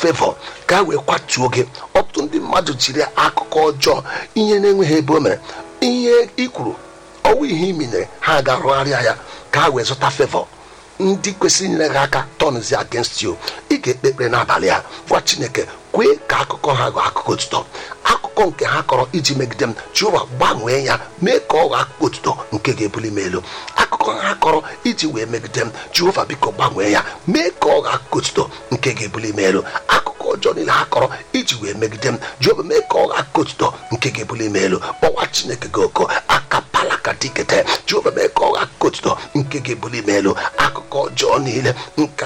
fevọ ka a wee kwatuo gị ọtụtụ ndị mmadụ jiri akụkọ ọjọọ ihe na-enweghị ebe o mere ihe i kwuru ọnwụ ihe iminyere ha ga-arụgharịa ya ka ha wee zụta fevọ ndị kwesịrị inyere gị aka tọnzi against you ị ga-ekpe ekpere n'abalị a gwa chineke kwee ka akụkọ ha ghọọ akụkọ otuto akụkọ nke ha kọrọ iji megide m jehova gbanwee ya mee ka ọ ghọọ akụkọ otuto nke ga-ebuli m elu akụkọ ha kọrọ iji wee megide m jehova biko gbanwee ya mee ka ọ ghọọ akụkọ otuto nke ga-ebuli m elu akụkọ ọjọọ niile ha kọrọ iji wee megide m jehova mee ka ọ ghọọ akụkọ otuto nke ga-ebuli m elu kpọwa chineke gị oko akapala ka dikete jehova mee ka ọ ghọọ akụkọ otuto nke ga-ebuli m elu akụkọ ọjọọ niile nke